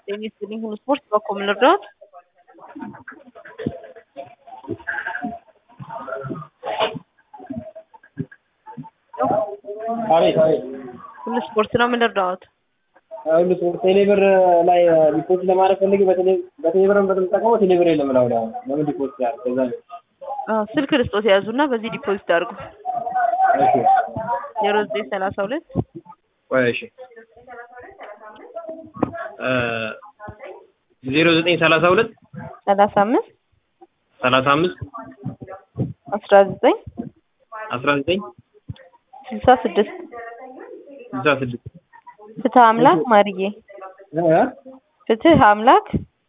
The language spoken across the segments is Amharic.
ጤና ይስጥልኝ ሁሉ ስፖርት በኮም ልርዳዎት? አቤት አቤት ሁሉ ስፖርት ነው ምን ልርዳዎት? ሁሉ ስፖርት ቴሌብር ላይ ዲፖዚት ለማድረግ ፈልጌ በቴሌብር በምጠቀመው ቴሌብር የለም ላው ላይ ለምን ዲፖዚት ያደርግ ከዛ ነው። አዎ፣ ስልክ ልስጦት የያዙና በዚህ ዲፖዚት አድርጉ። እሺ ዜሮ ዘጠኝ ሰላሳ ሁለት ቆይ እሺ ዜሮ ዘጠኝ ሰላሳ ሁለት ሰላሳ አምስት ሰላሳ አምስት አስራ ዘጠኝ አስራ ዘጠኝ ስልሳ ስድስት ስልሳ ስድስት ፍትህ አምላክ ማርዬ ፍትህ አምላክ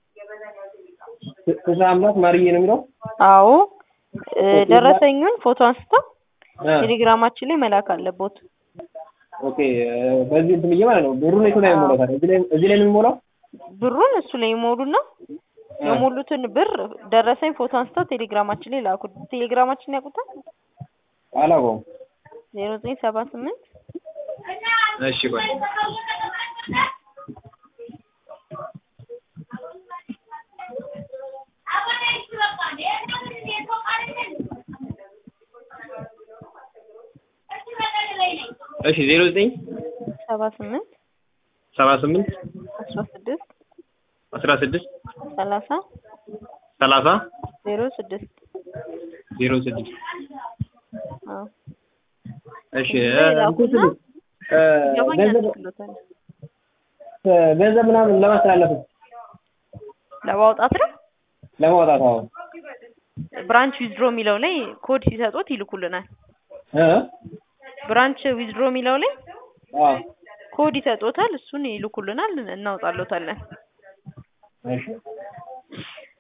ስልሳ አምላት ማርዬ ነው የሚለው አዎ እ ደረሰኙን ፎቶ አንስተው እ ቴሌግራማችን ላይ መላክ አለቦት። ኦኬ በዚህ እንትን ብዬ ማለት ነው ብሩን የቱ ላይ ነው የምሞላው ታዲያ እዚህ ላይ እዚህ ላይ ነው የሚሞላው ብሩን እሱ ላይ ይሞሉና የሞሉትን ብር ደረሰኝ ፎቶ አንስተው ቴሌግራማችን ላይ ላኩ። ቴሌግራማችን ያውቁታል? አላውቀውም ዜሮ ዘጠኝ ሰባ ስምንት እሺ ቆይ እሺ ዜሮ ዘጠኝ ሰባ ስምንት ሰባ ስምንት አስራ ስድስት አስራ ስድስት ሰላሳ ሰላሳ ዜሮ ስድስት ዜሮ ስድስት አዎ እሺ እዚህ ላይ ላኩና እ ገባኝ ገንዘብ ያደርግሎታል። ገንዘብ ምናምን ለማስተላለፍ ለማውጣት ነው ለማውጣት አዎ ብራንች ዊዝድሮ የሚለው ላይ ኮድ ሲሰጡት ይልኩልናል። እ ብራንች ዊዝድሮ የሚለው ላይ አዎ ኮድ ይሰጡታል። እሱን ይልኩልናል፣ እናውጣለታለን። እሺ